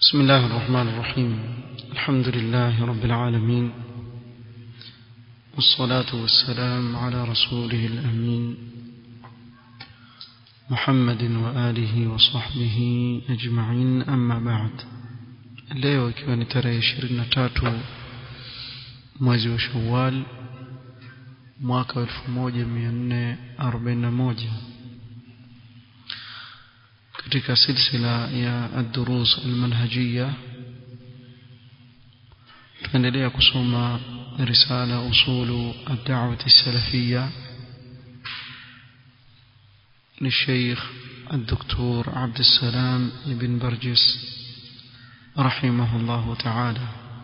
بسم الله الرحمن الرحيم الحمد لله رب العالمين والصلاة والسلام على رسوله الأمين محمد وآله وصحبه أجمعين أما بعد leo ikiwa ni tarehe ishirini na tatu mwezi wa shawal mwaka wa elfu moja mia nne arobaini na moja katika silsila ya ad-durus al-manhajiyya tuendelea kusoma risala usulu ad-da'wah as-salafiyya للشيخ الدكتور عبد السلام بن برجس رحمه الله تعالى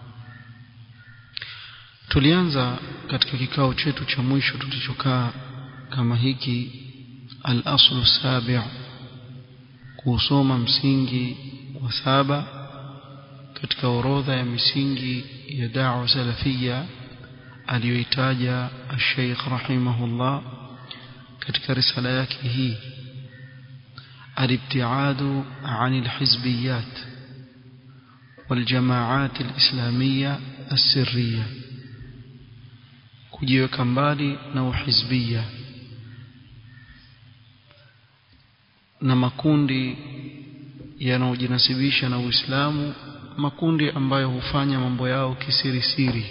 tulianza katika kikao chetu cha mwisho tulichokaa kama hiki al-aslu sabi' kusoma msingi wa saba katika orodha ya misingi ya da'wa salafia aliyoitaja al-Sheikh rahimahullah katika risala yake hii الابتعاد عن الحزبيات والجماعات الإسلامية السرية kujiweka mbali na uhizbia na makundi yanayojinasibisha na Uislamu makundi ambayo hufanya mambo yao kisiri siri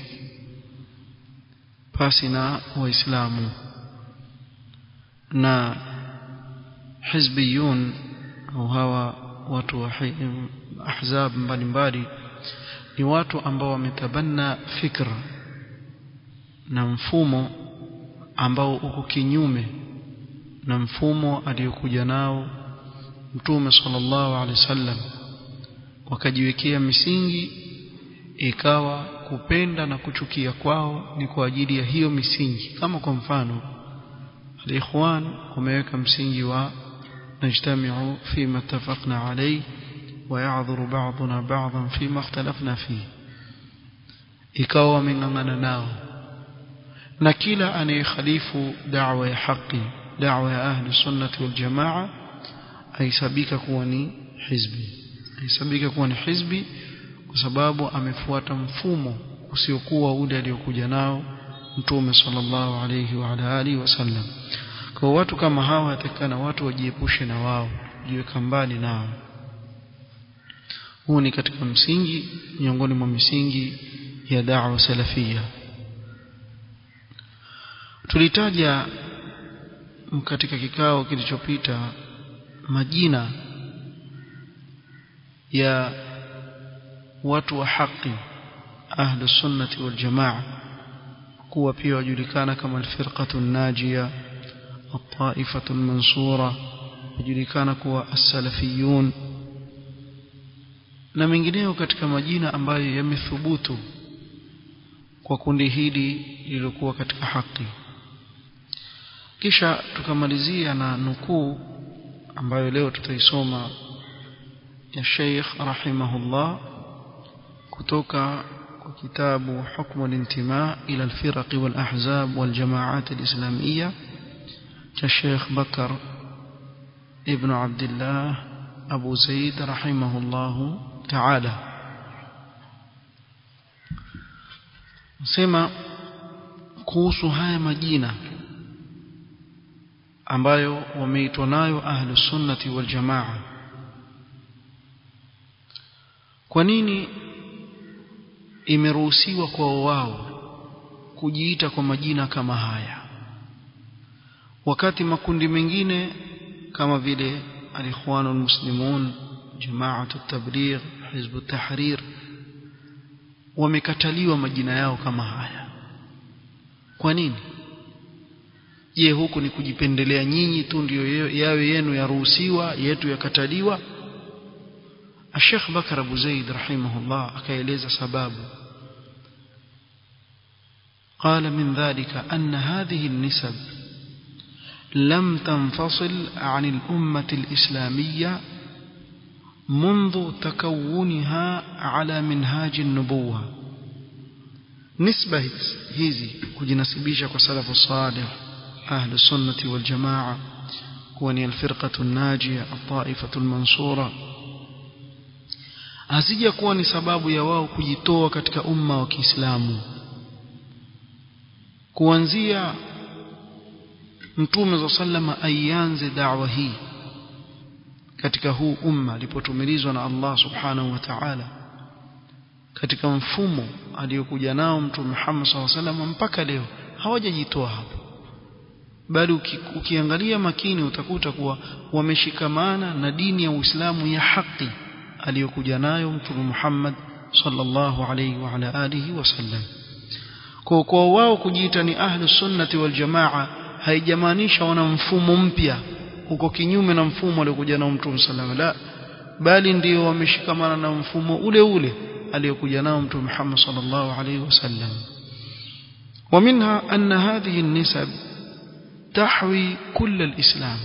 pasi na waislamu na hizbiyun au hawa watu wa ahzab mbalimbali ni watu ambao wametabanna fikra na mfumo ambao uko kinyume na mfumo aliyokuja nao mtume sallallahu alaihi wasallam wakajiwekea misingi ikawa kupenda na kuchukia kwao ni kwa ajili ya hiyo misingi kama kwa mfano al-ikhwan wameweka msingi wa najtamiu fima ittafaqna alayhi wa ya'dhuru ba'duna ba'dhan fima ikhtalafna fihi ikawa wameng'ang'ana nao na kila anayekhalifu da'wa ya haki da'wa ya ahli sunnati wal jamaa aisabika kuwa ni hizbi aisabika kuwa ni hizbi kwa sababu amefuata mfumo usiokuwa ule aliokuja nao mtume sallallahu alayhi wa ala alihi wasallam kwa watu kama hawa yatakana watu wajiepushe na wao jiweka mbali nao huu ni katika msingi miongoni mwa misingi ya da'wa salafia tulitaja katika kikao kilichopita majina ya watu wa haki ahlu sunnati wal jamaa kuwa pia wajulikana kama alfirqatu najia الطائفة المنصورة wajulikana kuwa as-salafiyun na mengineyo katika majina ambayo yamethubutu kwa kundi hili lililokuwa katika haki kisha tukamalizia na nukuu ambayo leo tutaisoma ya Sheikh rahimahullah kutoka kwa kitabu hukmu al-intima ila al-firaq wal-ahzab wal-jama'at al-islamiyya cha Sheikh Bakar ibn Abdullah Abu Zaid rahimahullah ta'ala sema kuhusu haya majina ambayo wameitwa nayo ahlus sunnati wal jamaa kwa nini imeruhusiwa kwa wao kujiita kwa majina kama haya wakati makundi mengine kama vile al-ikhwanul muslimun jama'atu tabligh hizb tahrir wamekataliwa majina yao kama haya kwa nini je huku ni kujipendelea nyinyi tu ndio yawe yenu yaruhusiwa yetu yakataliwa Sheikh Bakar Abu Zaid rahimahullah akaeleza sababu قال من ذلك أن هذه النسب لم تنفصل عن الأمة الإسلامية منذ تكونها على منهاج النبوة نسبة هذه كجنسبيشة وسلف الصالح أهل السنة والجماعة كوني الفرقة الناجية الطائفة المنصورة hazija kuwa ni sababu ya wao kujitoa katika umma wa Kiislamu kuanzia mtume za sallama aianze da'wa hii katika huu umma alipotumilizwa na Allah subhanahu wa ta'ala katika mfumo aliyokuja nao mtume Muhammad sallallahu alaihi wasallam mpaka leo hawajajitoa hapo bali uki, ukiangalia makini utakuta kuwa wameshikamana na dini ya Uislamu ya haki aliyokuja nayo mtume Muhammad sallallahu alaihi wa ala alihi wasallam kwa kwa wao kujiita ni ahlu sunnati wal jamaa haijamaanisha wana mfumo mpya uko kinyume na mfumo aliokuja nao mtume sallallahu la bali ndio wameshikamana na mfumo ule ule aliyokuja nao mtume Muhammad sallallahu alaihi wasallam ومنها أن هذه النسب تحوي كل الإسلام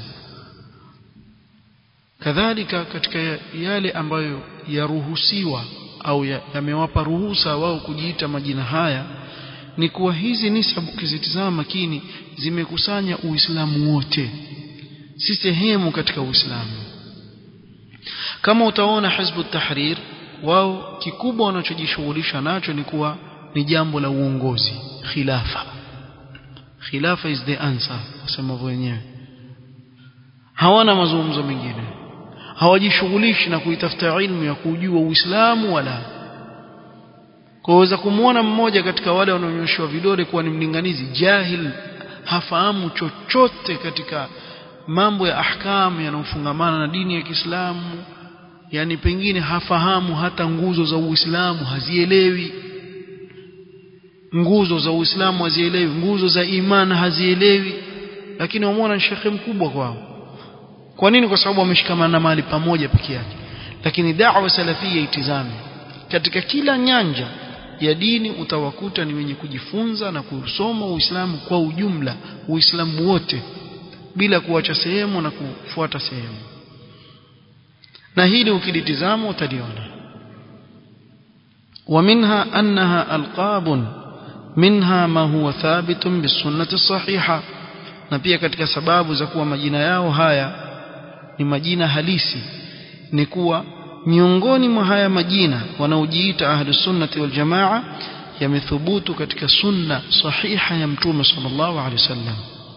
kadhalika katika yale ambayo yaruhusiwa au yamewapa ya ruhusa wao kujiita majina haya ni kuwa hizi nisabu ukizitizama makini zimekusanya uislamu wote si sehemu katika uislamu kama utaona hizbu tahrir wao kikubwa wanachojishughulisha nacho ni kuwa ni jambo la uongozi khilafa khilafa is the answer wasema wenyewe hawana mazungumzo mengine hawajishughulishi na kuitafuta ilmu ya kujua uislamu wala kwaweza kumwona mmoja katika wale wanaonyoshewa vidole kuwa ni mlinganizi jahil hafahamu chochote katika mambo ya ahkamu yanayofungamana na dini ya Kiislamu yani pengine hafahamu hata nguzo za Uislamu hazielewi nguzo za Uislamu hazielewi nguzo za imani hazielewi lakini wamwona ni shekhe mkubwa kwao kwa nini kwa sababu wameshikamana na mahali pamoja peke yake lakini da'wa salafia itizame katika kila nyanja ya dini utawakuta ni wenye kujifunza na kusoma Uislamu kwa ujumla Uislamu wote bila kuacha sehemu na kufuata sehemu na hili ukilitizama utaliona ومنها أنها ألقاب منها ما هو ثابت بالسنة الصحيحة na pia katika sababu za kuwa majina yao haya ni majina halisi ni kuwa miongoni mwa haya majina wanaojiita ahlu sunnati wal jamaa yamethubutu katika sunna sahiha ya mtume sallallahu alaihi wasallam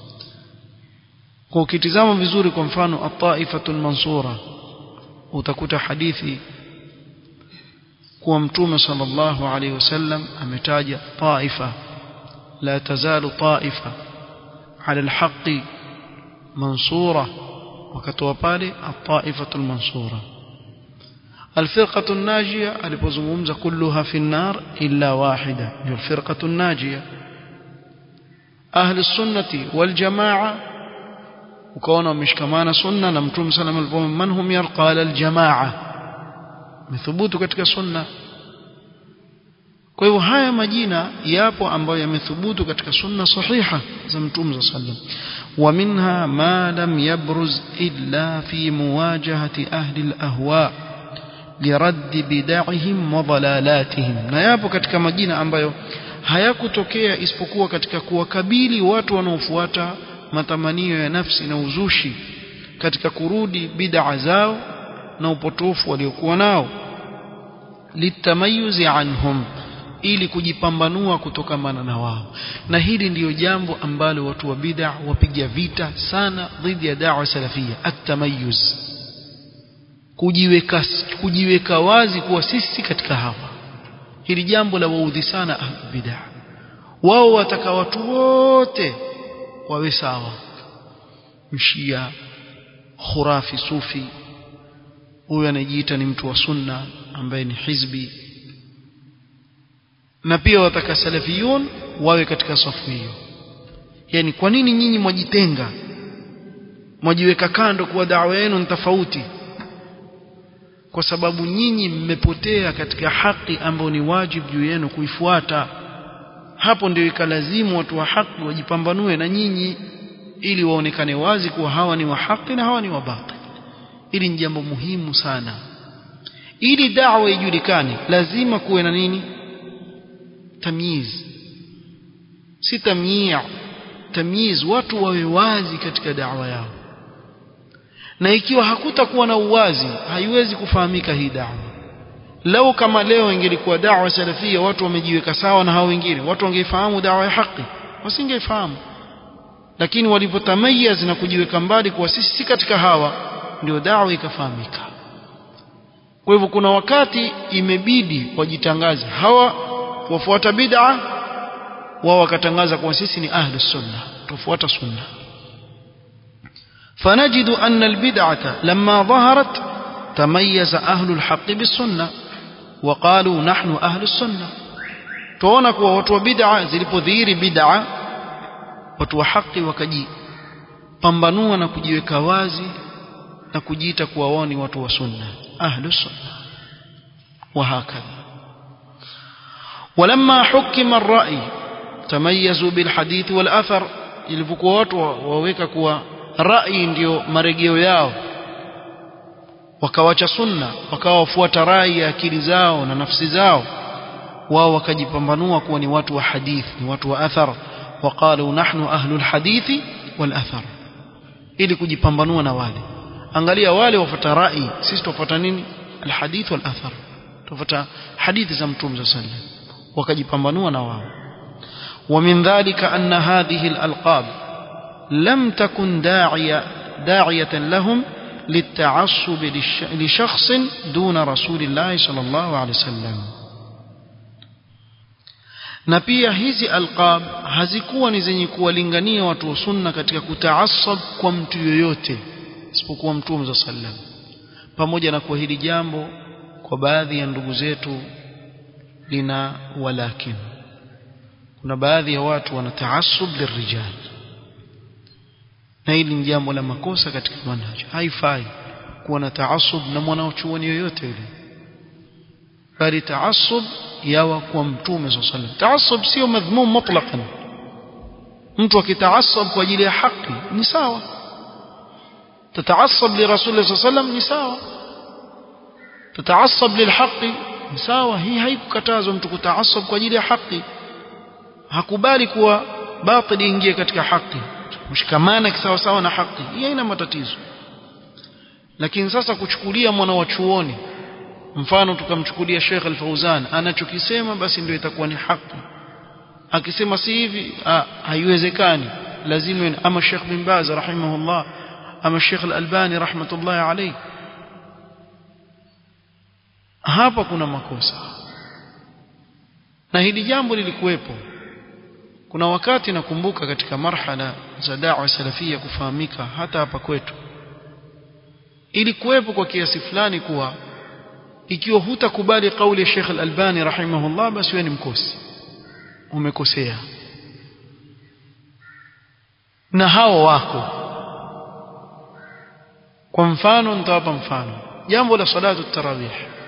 kwa ukitizama vizuri kwa mfano at-taifatul mansura utakuta hadithi kuwa mtume sallallahu alaihi wasallam ametaja taifa la tazalu taifa ala alhaqi mansura wakatoa pale at-taifatul mansura الفرقة الناجية alipozungumza kulluha fi an-nar illa wahida ndio الفرقة الناجية أهل السنة والجماعة ukaona wameshikamana sunna na mtume sallam aliposema man hum yarqa ala aljamaa methubutu katika sunna kwa hivyo haya majina yapo ambayo yamethubutu katika sunna sahiha za mtume sallam wa minha ma lam yabruz illa fi muwajahati ahli alahwa liradd bid'ahim wa dalalatihim na yapo katika majina ambayo hayakutokea isipokuwa katika kuwakabili watu wanaofuata matamanio ya nafsi na uzushi katika kurudi bid'a zao na upotofu waliokuwa nao litamayuzi anhum ili kujipambanua kutokamana na wao na hili ndiyo jambo ambalo watu wa bid'a wapiga vita sana dhidi ya da'wa salafia at-tamayyuz kujiweka kujiweka wazi kuwa sisi katika hawa hili jambo la waudhi sana ahlul bid'a wao wataka watu wote wawe sawa mshia khurafi sufi huyu anajiita ni mtu wa sunna ambaye ni hizbi na pia wataka salafiyun wawe katika safu hiyo yani kwa nini nyinyi mwajitenga mwajiweka kando kuwa dawa yenu ni tofauti kwa sababu nyinyi mmepotea katika haki ambayo ni wajibu juu yenu kuifuata hapo ndio ikalazimu watu wa haki wajipambanue na nyinyi ili waonekane wazi kuwa hawa ni wa haki na hawa ni wa batil ili ni jambo muhimu sana ili da'wa ijulikane lazima kuwe na nini tamyiz si tamyia tamyiz watu wawe wazi katika da'wa yao na ikiwa hakutakuwa na uwazi haiwezi kufahamika hii da'wa lau kama leo ingelikuwa da'wa salafia watu wamejiweka sawa na hao wengine watu wangeifahamu da'wa ya haki wasingeifahamu lakini walivyotamayaz na kujiweka mbali kuwa sisi si katika hawa ndio da'wa ikafahamika kwa hivyo kuna wakati imebidi wajitangaze hawa wafuata bid'a wao wakatangaza kuwa sisi ni ahli sunna tufuata sunna فنجد أن البدعة لما ظهرت تميز أهل الحق بالسنة وقالوا نحن أهل السنة tuona kuwa watu wa bid'a zilipodhihiri bid'a watu wa haki wakajipambanua na kujiweka wazi na kujiita kuwa wao ni watu wa sunna ahlu sunna وهكذا ولما حكم الرأي تميزوا بالحديث والأثر ilivyokuwa watu waweka kuwa rai ndio marejeo yao wakawacha sunna wakawa wafuata rai ya akili zao na nafsi zao wao wakajipambanua kuwa ni watu wa hadith ni watu wa athar waqalu nahnu ahlu alhadithi wal athar ili kujipambanua na wale angalia wale wafuata rai sisi tufuata nini alhadith wal athar tufuata hadithi za mtume صلى الله عليه وسلم wakajipambanua na wao ومن ذلك أن هذه الألقاب لم تكن داعية داعية لهم للتعصب لشخص دون رسول الله صلى الله عليه وسلم na pia hizi alqab hazikuwa ni zenye kuwalingania watu wa sunna katika kutaasab kwa mtu yoyote isipokuwa mtume za sallam pamoja na kuwa hili jambo kwa baadhi ya ndugu zetu lina walakin kuna baadhi ya watu wana taasub lirijal na hili ni jambo la makosa katika manhaj haifai kuwa na taasub na mwanachuoni yoyote yule bali taasub yawa kwa mtume صلى الله عليه وسلم taasub sio madhmum mutlaqan mtu akitaasab kwa ajili ya haki ni sawa tataasab li rasul صلى الله عليه وسلم ni sawa tataasab lilhaqi ni sawa hii haikukatazwa mtu kutaasab kwa ajili ya haki hakubali kuwa batili ingie katika haki mshikamana kisawa sawa na haki hii haina matatizo lakini sasa kuchukulia mwana wa chuoni mfano tukamchukulia Sheikh Al-Fauzan anachokisema basi ndio itakuwa ni haki akisema si hivi haiwezekani lazima ama Sheikh bin Baz rahimahullah ama Sheikh Al-Albani rahmatullahi alayhi hapa kuna makosa na hili jambo lilikuwepo kuna wakati nakumbuka katika marhala za da'wa salafia kufahamika hata hapa kwetu ilikuwepo kwa kiasi fulani kuwa ikiwa hutakubali kauli ya Sheikh Al-Albani rahimahullah basi wewe ni mkosi umekosea na hao wako kwa mfano nitawapa mfano jambo la salatu tarawih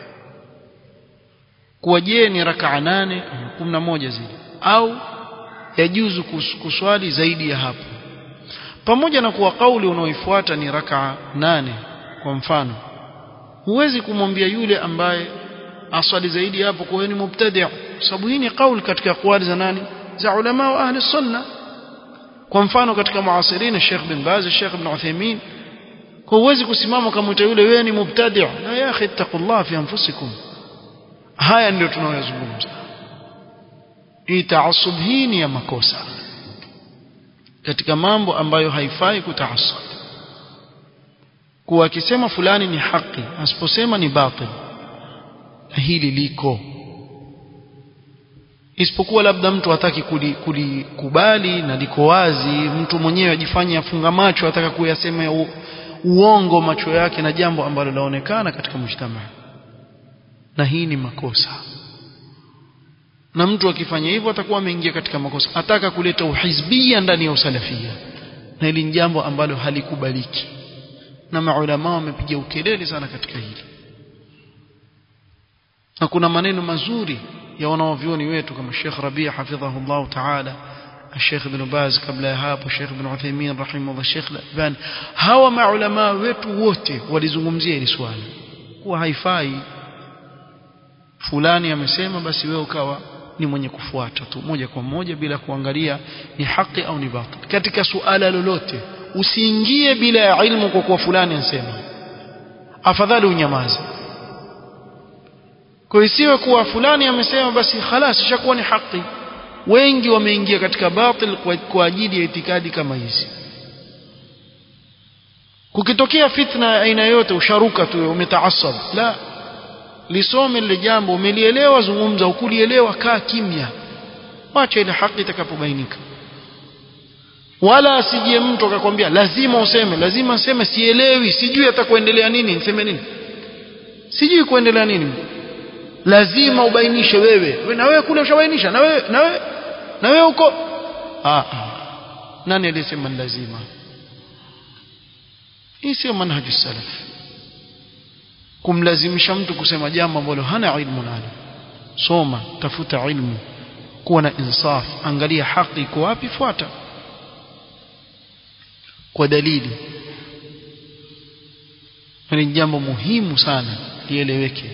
kuwa je ni rakaa nane kumi na moja zile au yajuzu kuswali zaidi ya hapo pamoja na kuwa kauli unaoifuata ni rakaa nane kwa mfano huwezi kumwambia yule ambaye aswali zaidi hapo kwa ni mubtadi' sababu hii ni kauli katika kauli za nani za ulama wa ahli sunna kwa mfano katika muasirina Sheikh bin Baz Sheikh ibn Uthaymeen kwa huwezi kusimama kama yule wewe ni mubtadi' la ya akhi taqullah fi anfusikum haya ndio tunayozungumza hii taasub hii ni ya makosa katika mambo ambayo haifai kutaasub kuwa akisema fulani ni haki asiposema ni batil na hili liko isipokuwa labda mtu hataki kulikubali na liko wazi mtu mwenyewe ajifanye afunga macho ataka kuyasema uongo macho yake na jambo ambalo laonekana katika mujtamaa na hii ni makosa na mtu akifanya hivyo atakuwa ameingia katika makosa ataka kuleta uhizbia ndani ya usalafia na hili ni jambo ambalo halikubaliki na maulama wamepiga ukelele sana katika hili na kuna maneno mazuri ya wanaovyoni wetu kama Sheikh Rabi' hafidhahullah ta'ala Sheikh Ibn Baz kabla ya hapo Sheikh Ibn Uthaymeen rahimahullah Sheikh Al-Albani hawa maulama wetu wote walizungumzia hili swali kuwa haifai fulani amesema basi wewe ukawa ni mwenye kufuata tu moja kwa moja bila kuangalia ni haki au ni batil katika suala lolote usiingie bila ya ilmu kwa kuwa fulani anasema afadhali unyamaze kwa isiwe kuwa fulani amesema basi khalas ishakuwa ni haki wengi wameingia katika batil kwa, kwa ajili ya itikadi kama hizi kukitokea fitna ya aina yote usharuka tu umetaasab la lisome lile jambo umelielewa zungumza ukulielewa kaa kimya wacha ile haki itakapobainika wala asije mtu akakwambia lazima useme lazima useme sielewi sijui atakuendelea nini niseme nini sijui kuendelea nini lazima ubainishe wewe we, na wewe kule ushabainisha na wewe na wewe na wewe uko ah, ah. nani aliyesema ni lazima hii sio manhaju salaf kumlazimisha mtu kusema jambo ambalo hana ilmu nalo soma tafuta ilmu kuwa na insaf angalia haki iko wapi fuata kwa dalili ni jambo muhimu sana lieleweke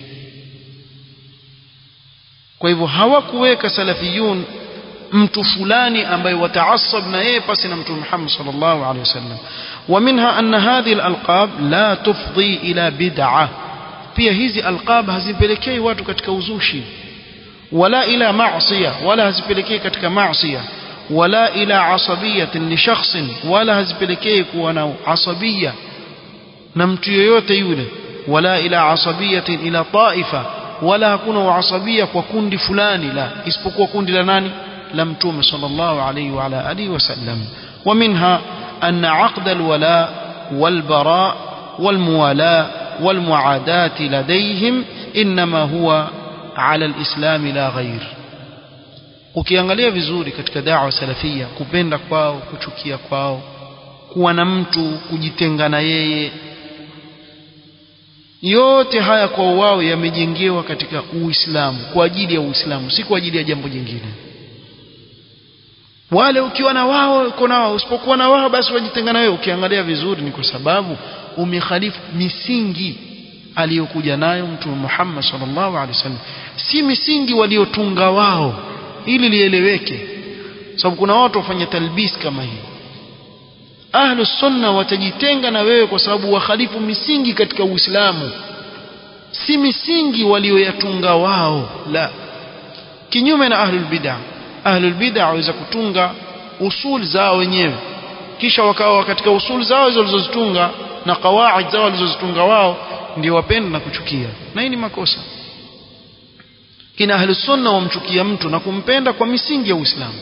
kwa hivyo hawakuweka salafiyun mtu fulani ambaye wataasab na yeye pasi na mtume Muhammad sallallahu alaihi wasallam ومنها أن هذه الألقاب لا تفضي إلى بدعة pia hizi alqab hazipelekei watu katika uzushi wala ila maasiya wala hazipelekei katika maasiya wala ila asabiyatin li shakhsin wala hazipelekei kuwa na asabia na mtu yoyote yule wala ila asabiyatin ila taifa wala hakuna uasabia kwa kundi fulani la isipokuwa kundi la nani la mtume sallallahu alayhi wa ala alihi wasallam ومنها أن عقد الولاء والبراء والموالاة والمعاداة لديهم إنما هو على الإسلام لا غير ukiangalia vizuri katika dawa salafia kupenda kwao kuchukia kwao kuwa na mtu kujitenga na yeye yote haya kwa wao yamejengewa katika uislamu kwa ajili ya uislamu si kwa ajili ya jambo jingine wale ukiwa na wao uko na wao usipokuwa na wao basi wajitenga na wewe ukiangalia vizuri ni kwa sababu umekhalifu misingi aliyokuja nayo mtume Muhammad sallallahu alaihi wasallam si misingi waliotunga wao ili lieleweke sababu kuna watu wafanya talbis kama hii ahlu sunna watajitenga na wewe kwa sababu wakhalifu misingi katika Uislamu si misingi walioyatunga wao la kinyume na ahlul bid'ah ahlul bid'ah waweza kutunga usul zao wenyewe kisha wakawa katika usul zao hizo walizozitunga na kawaid zao walizozitunga wao ndio wapenda na kuchukia na hii ni makosa kina ahlus sunna wamchukia mtu na kumpenda kwa misingi ya Uislamu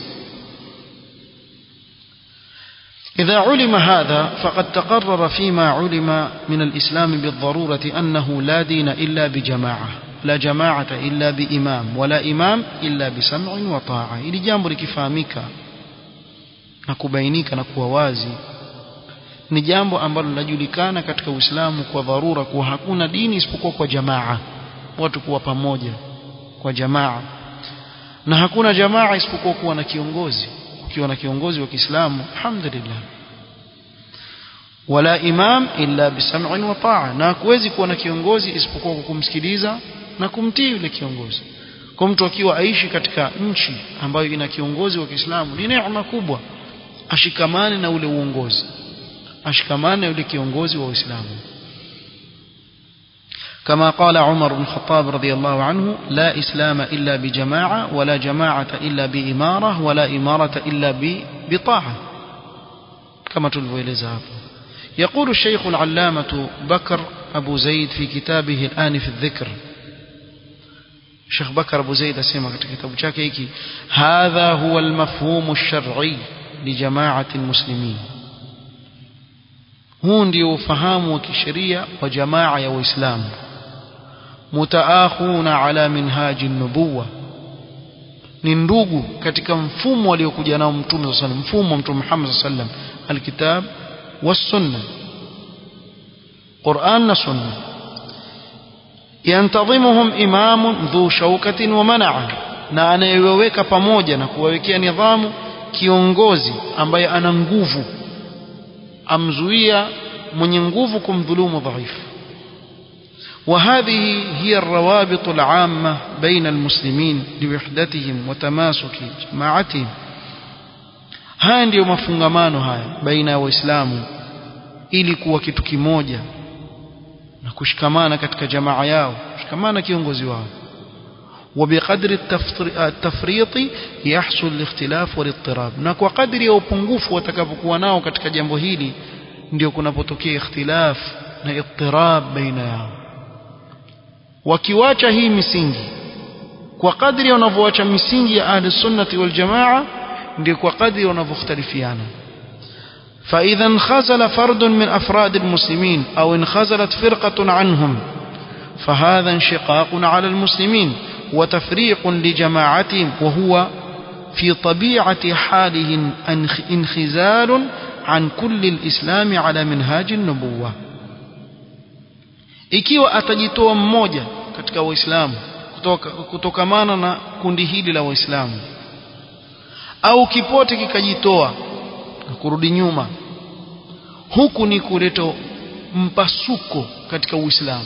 إذا علم هذا فقد تقرر فيما علم من الإسلام بالضرورة أنه لا دين إلا بجماعة لا جماعة إلا بإمام ولا إمام إلا بسمع وطاعة إلي جامب لكفامك نكبينيك نكووازي ni jambo ambalo linajulikana katika Uislamu kwa dharura kuwa hakuna dini isipokuwa kwa jamaa watu kuwa pamoja kwa jamaa na hakuna jamaa isipokuwa kuwa na kiongozi ukiwa na kiongozi wa Kiislamu alhamdulillah wala imam illa bisam'in wa ta'a na hakuwezi kuwa na kiongozi isipokuwa kwa kumsikiliza na kumtii yule kiongozi kwa mtu akiwa aishi katika nchi ambayo ina kiongozi wa Kiislamu ni neema kubwa ashikamane na ule uongozi ashikamane na yule kiongozi wa Uislamu كما قال عمر بن الخطاب رضي الله عنه لا إسلام إلا بجماعة ولا جماعة إلا بإمارة ولا إمارة إلا بطاعة كما تلويلز يقول الشيخ العلامة بكر أبو زيد في كتابه الآن في الذكر الشيخ بكر أبو زيد أسمع كتاب شاكيكي هذا هو المفهوم الشرعي لجماعة المسلمين huu ndio ufahamu wa kisheria wa jamaa ya waislamu mutaakhuna ala minhaji nubuwa ni ndugu katika mfumo aliokuja nao mtume sallallahu alaihi mfumo wa mtume Muhammad sallallahu alaihi wasallam alkitab was-sunna Qur'an na sunna yantadhimuhum imamun dhu shaukatin wa man'a na anayeweka pamoja na kuwawekea nidhamu kiongozi ambaye ana nguvu amzuia mwenye nguvu kumdhulumu dhaifu وهذه هي الروابط العامة بين المسلمين لوحدتهم وتماسك جماعتهم haya ndiyo mafungamano haya baina ya waislamu ili kuwa kitu kimoja na kushikamana katika jamaa yao kushikamana kiongozi wao وبقدر التفريط يحصل الاختلاف والاضطراب na kwa kadri ya upungufu watakapokuwa nao katika jambo hili ndio kunapotokea ikhtilaf na ittirab baina yao wakiwacha hii misingi kwa kadri wanavyoacha misingi ya ahli sunnati wal jamaa ndio kwa kadri wanavyokhtalifiana فإذا انخزل فرد من أفراد المسلمين أو انخزلت فرقة عنهم فهذا انشقاق على المسلمين وتفريق لجماعتهم وهو في طبيعة حاله انخزال عن كل الإسلام على منهاج النبوة ikiwa atajitoa mmoja katika waislamu kutoka, kutokamana na kundi hili la waislamu au kipote kikajitoa na kurudi nyuma huku ni kuleta mpasuko katika uislamu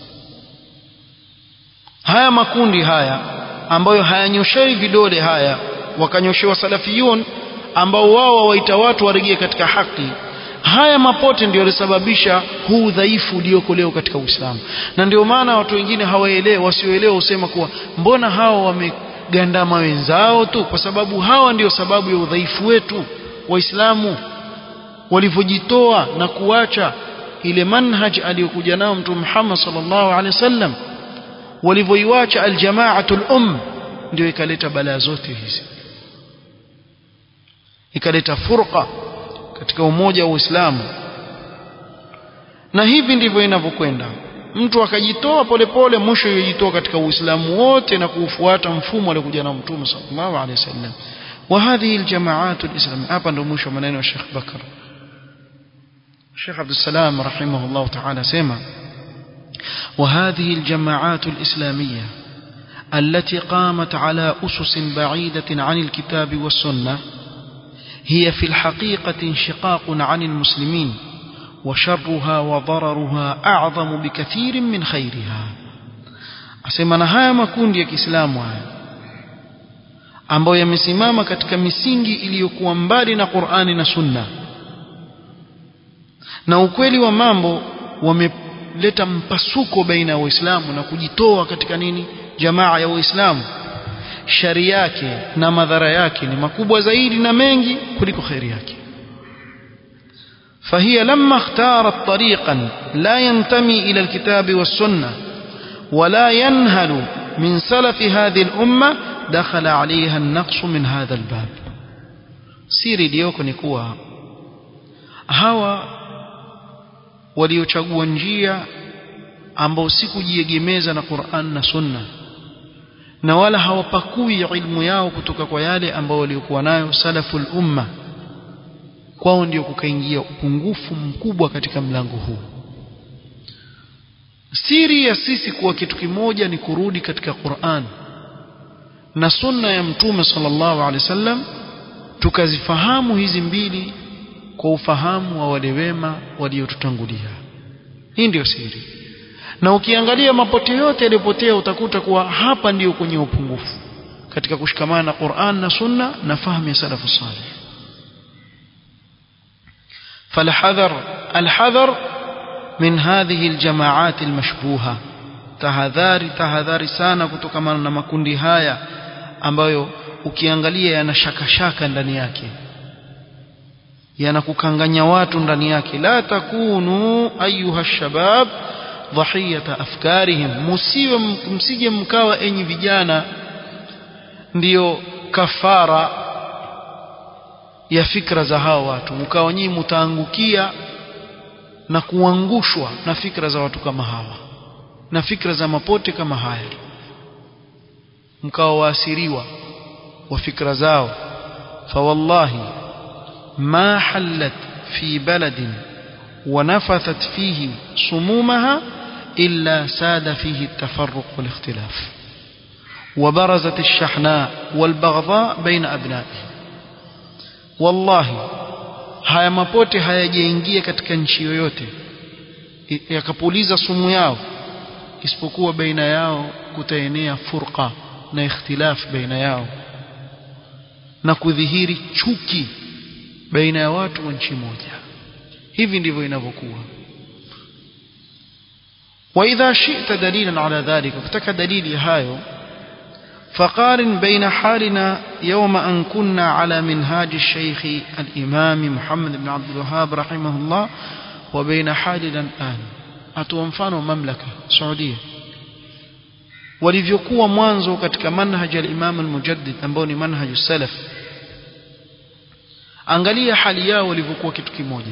haya makundi haya ambayo hayanyoshei vidole haya wakanyoshewa salafiyun ambao wao wawaita watu warejee katika haki haya mapote ndio yalisababisha huu udhaifu ulioko leo katika Uislamu na ndio maana watu wengine hawaelewi wasioelewa husema kuwa mbona hawa wamegandama wenzao tu kwa sababu hawa ndio sababu ya udhaifu wetu waislamu walivyojitoa na kuacha ile manhaj aliyokuja nao mtume Muhammad sallallahu alaihi wasallam walivyoiacha aljamaatul um ndio ikaleta balaa zote hizi ikaleta furqa katika umoja wa Uislamu na hivi ndivyo inavyokwenda mtu akajitoa polepole mwisho yojitoa katika Uislamu wote na kuufuata mfumo aliokuja na Mtume sallallahu alaihi wasallam وهذه الجماعات الإسلامية hapa ndo mwisho maneno ya Sheikh Bakar Sheikh Abdul Salam rahimahullah ta'ala sema وهذه الجماعات الإسلامية التي قامت على أسس بعيدة عن الكتاب والسنة هي في الحقيقة انشقاق عن المسلمين وشرها وضررها أعظم بكثير من خيرها أسمى نهاية makundi ya Kiislamu haya ambayo yamesimama katika misingi iliyokuwa mbali na Qur'ani na Sunna na ukweli wa mambo wameleta mpasuko baina ya Waislamu na kujitoa katika nini jamaa ya Waislamu shari yake na madhara yake ni makubwa zaidi na mengi kuliko khairi yake فهي لما اختارت طريقا لا ينتمي إلى الكتاب والسنة ولا ينهل من سلف هذه الأمة دخل عليها النقص من هذا الباب siri iliyoko ni kuwa hawa waliochagua njia ambao si kujiegemeza na Qur'an na Sunna na wala hawapakui ilmu yao kutoka kwa yale ambao waliokuwa nayo salaful umma kwao ndio kukaingia upungufu mkubwa katika mlango huu siri ya sisi kuwa kitu kimoja ni kurudi katika Qur'an na sunna ya mtume sallallahu alaihi wasallam tukazifahamu hizi mbili kwa ufahamu wa wale wema waliotutangulia hii ndiyo siri na ukiangalia mapote yote yaliyopotea utakuta kuwa hapa ndiyo kwenye upungufu katika kushikamana na Qur'an na sunna na fahamu ya salafu salih فالحذر الحذر من هذه الجماعات المشبوهه tahadhari tahadhari sana kutokamana na makundi haya ambayo ukiangalia yana shakashaka ndani yake yanakukanganya watu ndani yake la takunu ayuha shabab dhahiyata afkarihim musiwe msije mkawa enyi vijana ndiyo kafara ya fikra za hao watu mkawa nyinyi mtaangukia na kuangushwa na fikra za watu kama hawa na fikra za mapote kama haya mkawa waasiriwa wa fikra zao fawallahi ma hallat fi baladin ونفثت فيه صمومها إلا ساد فيه التفرق والاختلاف وبرزت الشحناء والبغضاء بين أبنائه والله haya mapote hayajaingia katika nchi yoyote yakapuliza sumu yao isipokuwa baina yao kutaenea furqa na ikhtilaf baina yao na kudhihiri chuki baina ya watu wa nchi moja hivi ndivyo inavyokuwa واذا شئت دليلا على ذلك ukitaka dalili hayo فقارن بين حالنا يوم أن كنا على منهاج الشيخ الإمام محمد بن عبد الوهاب رحمه الله وبين حالنا الآن أتومفانو مملكة سعودية walivyokuwa mwanzo katika manhaj al-Imam al-Mujaddid ambao ni manhaj salaf angalia hali yao walivyokuwa kitu kimoja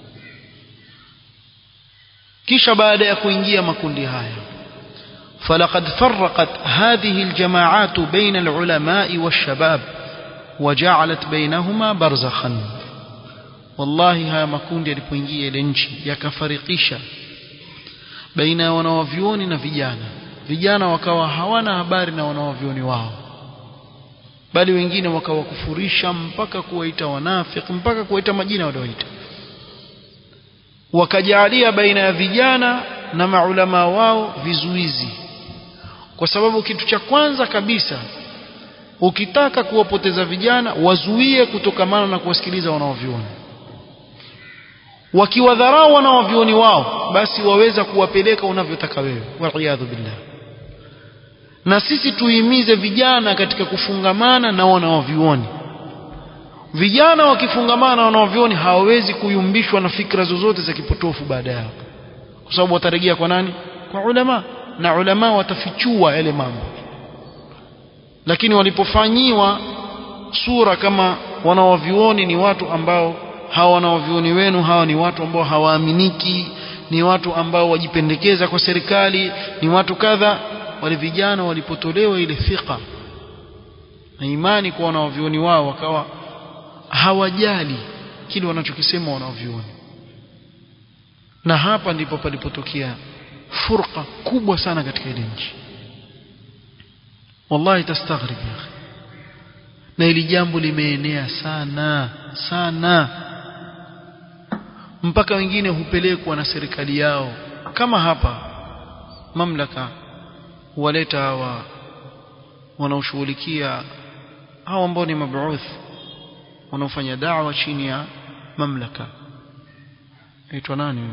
kisha baada ya kuingia makundi haya فلقد فرقت هذه الجماعات بين العلماء والشباب وجعلت بينهما برزخا والله haya makundi yalipoingia ile nchi yakafarikisha baina ya wanawavyuoni na vijana vijana wakawa hawana habari na wanawavyuoni wao bali wengine wakawakufurisha mpaka kuwaita wanafiki mpaka kuwaita majina walioita wakajaalia baina ya vijana na maulama wao vizuizi kwa sababu kitu cha kwanza kabisa ukitaka kuwapoteza vijana wazuie kutokamana na kuwasikiliza wanaovioni wakiwadharau wanaovioni wao basi waweza kuwapeleka unavyotaka wewe waliyadhu billah na sisi tuimize vijana katika kufungamana na wanaovioni vijana wakifungamana na wanaovioni hawawezi kuyumbishwa na fikra zozote za kipotofu baada yao kwa sababu watarejea kwa nani kwa ulama na ulama watafichua yale mambo lakini walipofanyiwa sura kama wanawavioni ni watu ambao hawa wanawavioni wenu hawa ni watu ambao hawaaminiki ni watu ambao wajipendekeza kwa serikali ni watu kadha wale vijana walipotolewa ile thika na imani kwa wanawavioni wao wakawa hawajali kile wanachokisema wanawavioni na hapa ndipo palipotokea furqa kubwa sana katika ile nchi wallahi tastaghrib ya akhi na ili jambo limeenea sana sana mpaka wengine hupelekwa na serikali yao kama hapa mamlaka huwaleta hawa wanaoshughulikia hawa ambao ni mabuuth wanaofanya da'wa chini ya mamlaka aitwa nani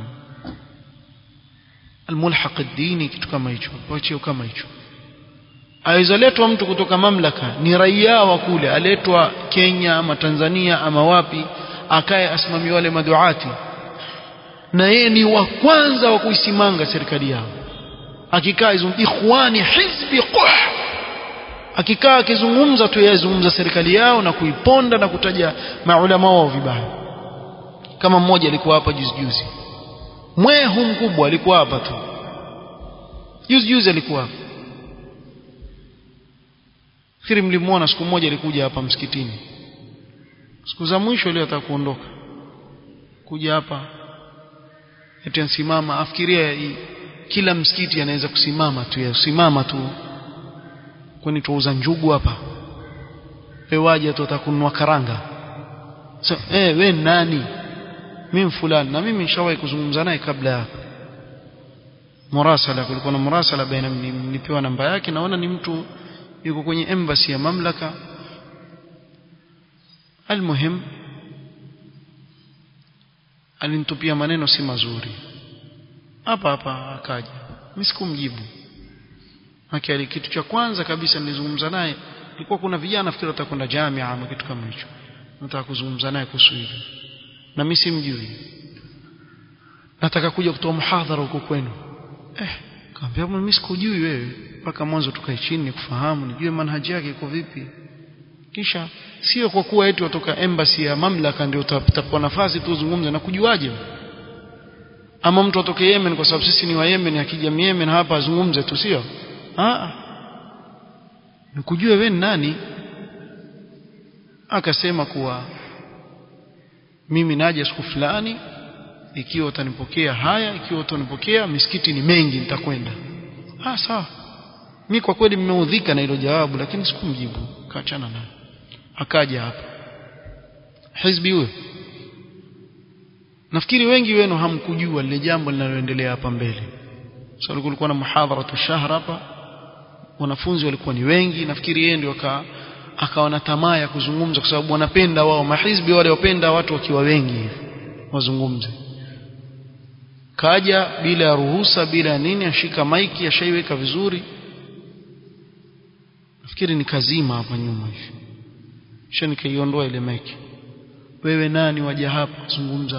almulhaq ad-dini kitu kama hicho wachio kama hicho aizaletwa mtu kutoka mamlaka ni raia wa kule aletwa Kenya ama Tanzania ama wapi akaye asimamie wale maduati na yeye ni wa kwanza wa kuisimanga serikali yao akikaa ikhwani hizbi quh akikaa akizungumza tu yazungumza serikali yao na kuiponda na kutaja maulama wao vibaya kama mmoja alikuwa hapa juzi juzi mwehu mkubwa alikuwa hapa tu juzi juzi alikuwa hapa fikiri mlimwona siku moja alikuja hapa msikitini siku za mwisho ile ataka kuondoka kuja hapa eti ansimama afikiria kila msikiti anaweza kusimama tu yasimama tu kwani tuuza njugu hapa wewe waje tu utakununua karanga so, eh we nani mimi fulani na mimi nishawahi kuzungumza naye kabla ya murasala kulikuwa na murasala baina nilipewa namba yake naona ni mtu yuko kwenye embassy ya mamlaka almuhim alinitupia maneno si mazuri hapa hapa akaja mimi sikumjibu Makali kitu cha kwanza kabisa nilizungumza naye ilikuwa kuna vijana nafikiri watakwenda jamia ama kitu kama hicho nataka kuzungumza naye kuhusu hilo na mimi simjui nataka kuja kutoa muhadhara huko kwenu eh kaambia mimi sikujui wewe mpaka mwanzo tukae chini nikufahamu nijue manhaji yake iko vipi kisha sio kwa kuwa eti watoka embassy ya mamlaka ndio utapewa nafasi tu uzungumze na kujuaje ama mtu atoke Yemen kwa sababu sisi ni wa Yemen akija Yemen hapa azungumze tu sio ah nikujue wewe ni nani akasema kuwa mimi naja siku fulani ikiwa utanipokea haya ikiwa utanipokea misikiti ni mengi nitakwenda ah sawa mimi kwa kweli nimeudhika na hilo jawabu lakini sikumjibu kaachana naye akaja hapa hizbi huyo nafikiri wengi wenu hamkujua lile jambo linaloendelea hapa mbele sababu so, kulikuwa na muhadharatu shahr hapa wanafunzi walikuwa ni wengi nafikiri yeye ndio aka akawa na tamaa ya kuzungumza kwa sababu wanapenda wao mahizbi wale wapenda watu wakiwa wengi wazungumze kaja bila ya ruhusa bila ya nini ashika maiki ashaiweka vizuri nafikiri nikazima hapa nyuma hivi kisha nikaiondoa ile meki wewe nani waja hapa kuzungumza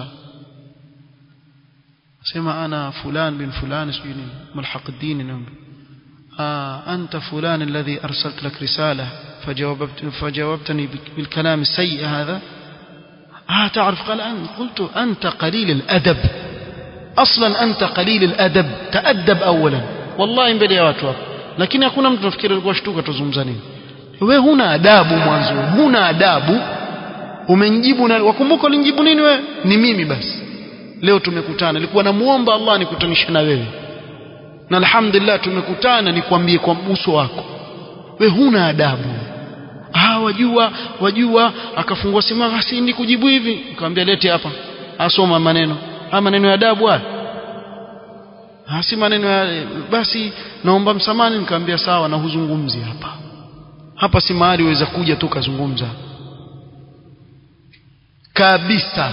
sema ana fulan bin fulan sijui nini mulhaquddin nambi آه أنت فلان الذي أرسلت لك رسالة فجاوبت فجاوبتني بالكلام السيء هذا آه تعرف قال أن قلت أنت قليل الأدب أصلا أنت قليل الأدب تأدب أولا والله mbele ya watu hapo lakini hakuna mtu nafikiri alikuwa shtuka tuzungumza nini wewe huna adabu mwanzo huna adabu umenijibu na wakumbuka ulinijibu nini wewe ni mimi basi leo tumekutana nilikuwa namuomba Allah nikutanishe na wewe na alhamdulillah tumekutana nikwambie kwa uso wako we huna adabu ah wajua wajua akafungua simu basi ni kujibu hivi nikamwambia lete hapa asoma maneno ah maneno ya adabu haya ah si maneno ya basi naomba msamani nikamwambia sawa na huzungumzi hapa hapa si mahali uweza kuja tu kazungumza kabisa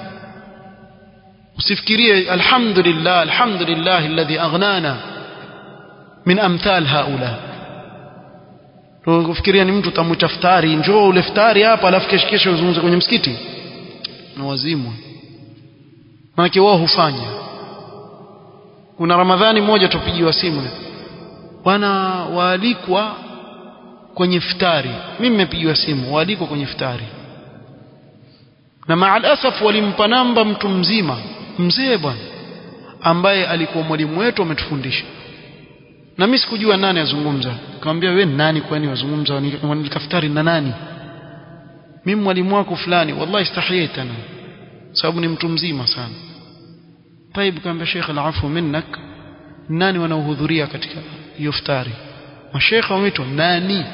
usifikirie alhamdulillah alhamdulillah alladhi aghnana min amthal haula ukifikiria ni mtu utamwita futari njoo ule futari hapa alafu kesho kesho uzungumze kwenye msikiti na wazimu maanake wao hufanya kuna ramadhani moja tupigiwa simu bwana waalikwa kwenye futari mimi nimepigiwa simu waalikwa kwenye futari na maalasaf walimpa namba mtu mzima mzee bwana ambaye alikuwa mwalimu wetu ametufundisha na mimi sikujua nani azungumza nikamwambia wewe ni nani kwani wazungumza nikaftari na nani mimi mwalimu wako fulani wallahi istahiyait ana sababu ni mtu mzima sana طيب kaambia Sheikh alafu minnak nani wanaohudhuria katika hiyo iftari mashekhe wameitwa nani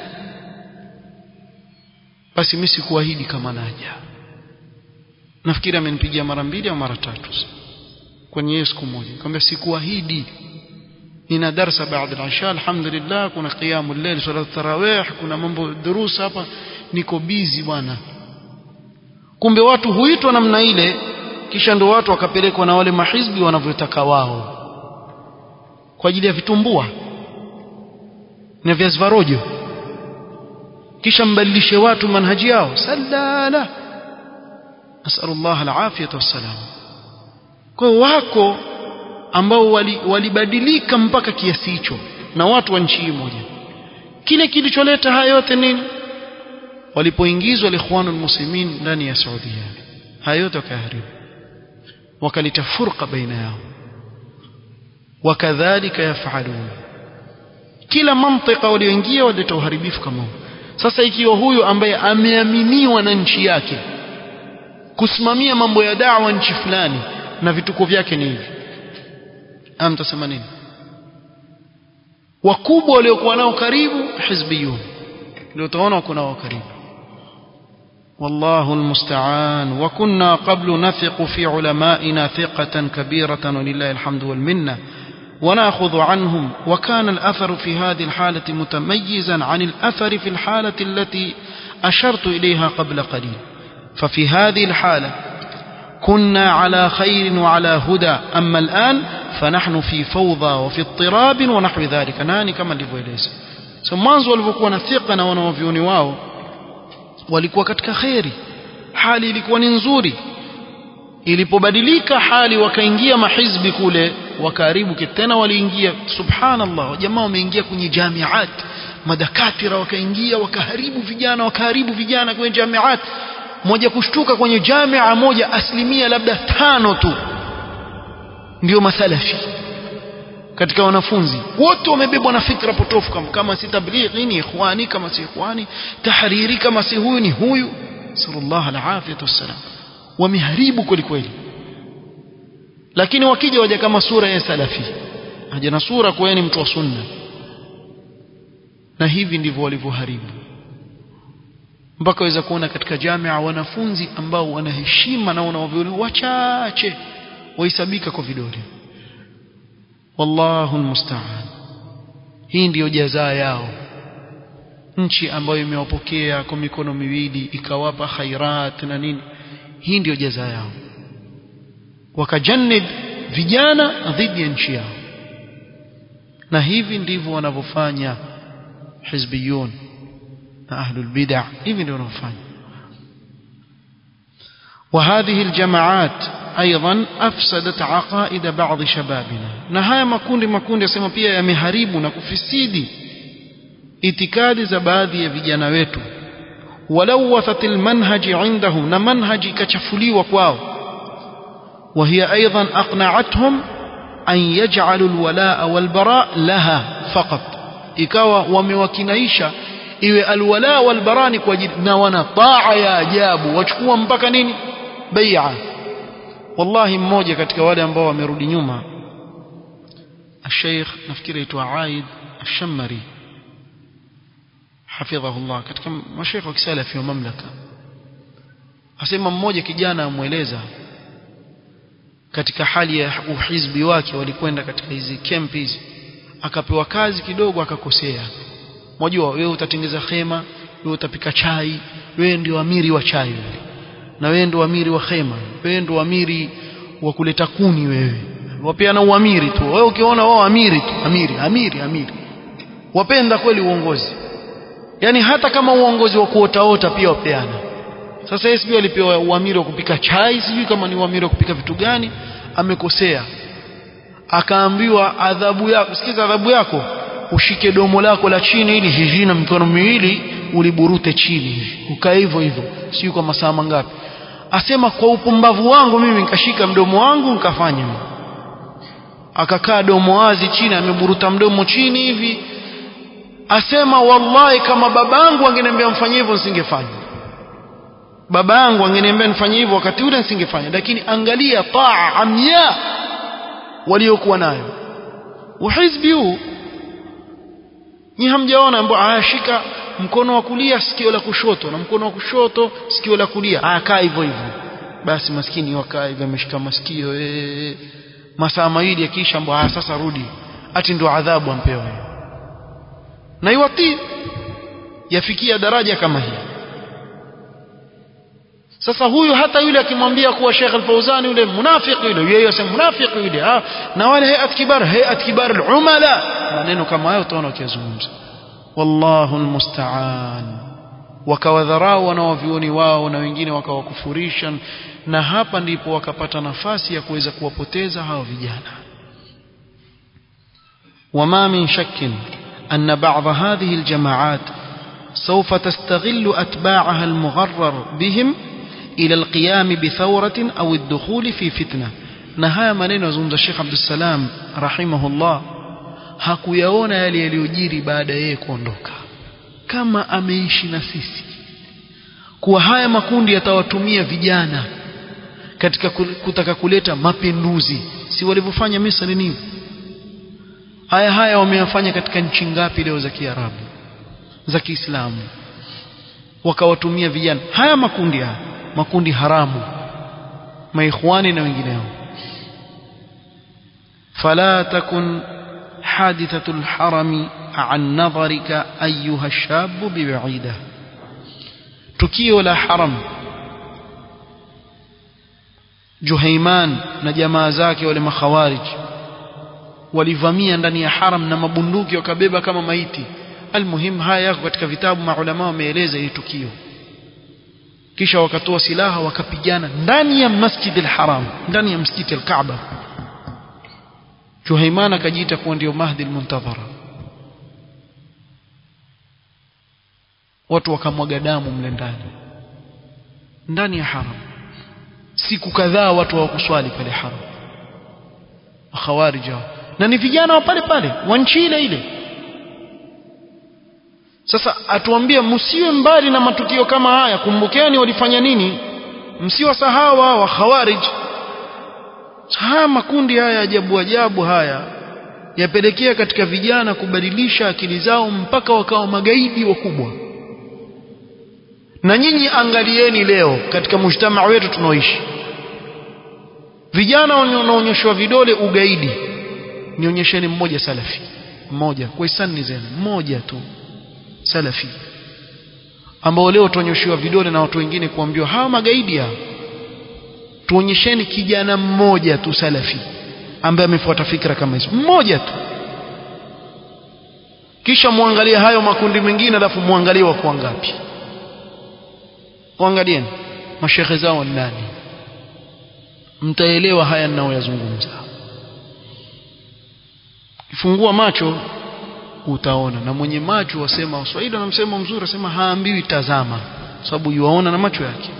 basi mimi sikuahidi kama naja nafikiri amenipigia mara mbili au mara tatu kwenye hiyo siku moja nikamwambia sikuahidi nina darasa baada ya isha alhamdulillah kuna qiyamul layl salat tarawih kuna mambo durusa hapa niko busy bwana kumbe watu huitwa namna ile kisha ndo watu wakapelekwa na wale mahizbi wanavyotaka wao kwa ajili ya vitumbua na viazi vya rojo kisha mbadilishe watu manhaji yao salala nasalu Allah alafiyata wassalam kwa wako ambao walibadilika wali mpaka kiasi hicho na watu wa nchi hii moja kile kilicholeta haya yote nini walipoingizwa alikhwanul muslimin ndani ya Saudia haya yote wakaharibu wakaleta furqa baina yao wakadhalika yafalun kila mantika walioingia walileta uharibifu kama huu sasa ikiwa huyu ambaye ameaminiwa na nchi yake kusimamia mambo ya dawa nchi fulani na vituko vyake ni hivi amtasema nini wakubwa waliokuwa nao karibu hizbiyun ndio utaona wako nao karibu والله المستعان وكنا قبل نثق في علمائنا ثقة كبيرة ولله الحمد والمنة وناخذ عنهم وكان الأثر في هذه الحالة متميزا عن الأثر في الحالة التي أشرت إليها قبل قليل ففي هذه الحالة كنا على خير وعلى هدى أما الآن فنحن في فوضى وفي اضطراب ونحو ذلك ناني كما لفويليس mwanzo walivyokuwa na thika na wanawavyoni wao walikuwa katika kheri hali ilikuwa ni nzuri ilipobadilika hali wakaingia mahizbi kule wakaharibu tena waliingia subhanallah jamaa wameingia kwenye jamiat madakatira wakaingia wakaharibu vijana wakaharibu vijana kwenye jamiat moja kushtuka kwenye jamia moja asilimia labda tano tu ndio mathalafi katika wanafunzi wote wamebebwa na fikra potofu kama, kama si tablighi ni ikhwani kama si ikhwani tahariri kama si huyu ni huyu sallallahu alafiyatu wassalam wameharibu kweli kweli lakini wakija waja kama sura ya salafi haja na sura kwa ni mtu wa sunna na hivi ndivyo walivyoharibu mpaka waweza kuona katika jamia wanafunzi ambao wana heshima na wanaovioni wachache wahesabika kwa vidole wallahu almusta'an hii ndiyo jazaa yao nchi ambayo imewapokea kwa mikono miwili ikawapa khairat na nini hii ndiyo jazaa yao wakajannid vijana dhidi ya nchi yao na hivi ndivyo wanavyofanya hizbiyun na ahlul bid'ah hivi ndio wanaofanya وهذه الجماعات ايضا افسدت عقائد بعض شبابنا na haya makundi makundi yasema pia yameharibu na kufisidi itikadi za baadhi ya vijana wetu ولوثت المنهج عندهم na manhaji ikachafuliwa kwao وهي ايضا اقنعتهم أن يجعلوا الولاء والبراء لها فقط ikawa wamewakinaisha iwe alwala walbara ni kwa ajili na wana taa ya ajabu wachukua mpaka nini bai'a wallahi mmoja katika wale ambao wamerudi nyuma الشيخ nafikiri aitwa Aid Ash-Shammari hafidhahullah katika mashaikh wa kisalafi wa mamlaka asema mmoja kijana amweleza katika hali ya uhizbi wake walikwenda katika hizi camp hizi akapewa kazi kidogo akakosea mwajua wewe utatengeza khema wewe utapika chai wewe ndio amiri wa chai wewe na wewe ndio amiri wa khema wewe ndio amiri wa kuleta kuni wewe wapeana uamiri tu wewe ukiona wao amiri tu amiri amiri amiri wapenda kweli uongozi yani hata kama uongozi wa kuotaota pia wapeana sasa yeye sijui alipewa uamiri wa kupika chai sijui kama ni uamiri wa kupika vitu gani amekosea akaambiwa adhabu yako sikiza adhabu yako ushike domo lako la chini ili hivi na mikono miwili uliburute chini ukae hivyo hivyo sijui kwa masaa mangapi asema kwa upumbavu wangu mimi nikashika mdomo wangu nikafanya akakaa domo wazi chini ameburuta mdomo chini hivi asema wallahi kama babangu angeniambia mfanye hivyo nisingefanya baba yangu angeniambia nifanye hivyo wakati ule nisingefanya lakini angalia taa amya waliokuwa nayo uhizbi huu ni hamjaona ambao ashika mkono wa kulia sikio la kushoto na mkono wa kushoto sikio la kulia akaa hivyo hivyo basi maskini wakaa hivyo ameshika masikio ee masaa mawili akiisha ambao sasa rudi ati ndio adhabu ampewa na iwatii yafikia daraja kama hii sasa huyu hata yule akimwambia kuwa Sheikh Al-Fauzani yule munafiki yule yeye asema munafiki yule ah na wale hayat kibar hayat kibar al-umala maneno kama hayo utaona wakizungumza wallahu almusta'an wakawadharau wanaovioni wao na wengine wakawakufurisha na hapa ndipo wakapata nafasi ya kuweza kuwapoteza hao vijana وما من شك أن بعض هذه الجماعات سوف تستغل أتباعها المغرر بهم إلى القيام بثورة أو الدخول في فتنة نهاية maneno yazungumza Sheikh Abdul Salam rahimahullah hakuyaona yale yaliyojiri baada yeye kuondoka kama ameishi na sisi kuwa haya makundi yatawatumia vijana katika kutaka kuleta mapinduzi si walivyofanya Misri nini haya haya wameyafanya katika nchi ngapi leo za Kiarabu za Kiislamu wakawatumia vijana haya makundi haya makundi haramu maikhwani na wengineo fala takun hadithatu alharami an nadharika ayuha الشاب ببعيده tukio la haram Juhaiman na jamaa zake wale makhawarij walivamia ndani ya haram na mabunduki wakabeba kama maiti almuhim haya yako katika vitabu maulama wameeleza hili tukio kisha wakatoa silaha wakapigana ndani ya Masjid al-Haram ndani ya msikiti al-Kaaba Juhaiman akajiita kuwa ndio Mahdi al-Muntadhara watu wakamwaga damu mle ndani ndani ya haram siku kadhaa watu hawakuswali pale haram makhawarij na ni vijana wa pale pale wa nchi ile ile sasa atuambie msiwe mbali na matukio kama haya kumbukeni walifanya nini msiwasahau hawa khawarij haya makundi haya ajabu ajabu haya yapelekea katika vijana kubadilisha akili zao mpaka wakawa magaidi wakubwa na nyinyi angalieni leo katika mujtamaa wetu tunaoishi vijana wanaonyeshwa vidole ugaidi nionyesheni mmoja salafi mmoja kwa hisani zenu mmoja tu salafi ambao leo tuonyeshiwa vidole na watu wengine kuambiwa hawa magaidi hao tuonyesheni kijana mmoja tu salafi ambaye amefuata fikra kama hizo mmoja tu kisha muangalie hayo makundi mengine alafu muangalie wako ngapi waangalieni mashekhe zao ni nani mtaelewa haya ninayoyazungumza kifungua macho utaona na mwenye macho wasema waswahili wana msemo mzuri asema haambiwi tazama sababu yuwaona na macho yake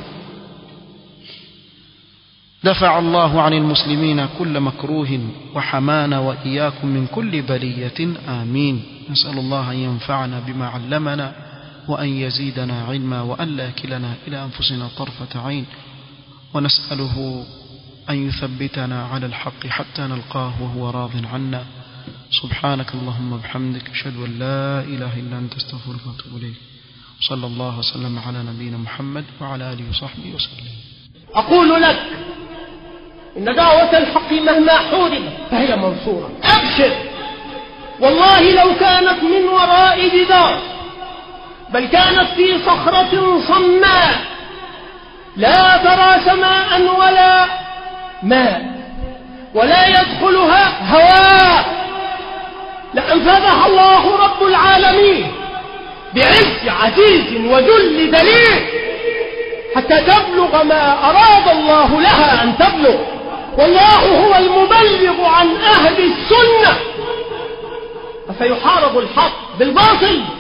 دفع الله عن المسلمين كل مكروه وحمانا وإياكم من كل بلية آمين نسأل الله أن ينفعنا بما علمنا وأن يزيدنا علما وأن لا يكلنا إلى أنفسنا طرفة عين ونسأله أن يثبتنا على الحق حتى نلقاه وهو راض عنا سبحانك اللهم وبحمدك أشهد أن لا إله إلا أنت استغفرك وأتوب إليك صلى الله وسلم على نبينا محمد وعلى آله وصحبه وسلم أقول لك إن دعوة الحق مهما حوربت فهي منصورة أبشر والله لو كانت من وراء جدار بل كانت في صخرة صماء لا ترى سماء ولا ماء ولا يدخلها هواء لأنفذها الله رب العالمين بعز عزيز وذل دليل حتى تبلغ ما أراد الله لها أن تبلغ والله هو المبلغ عن أهل السنة فسيحارب الحق بالباطل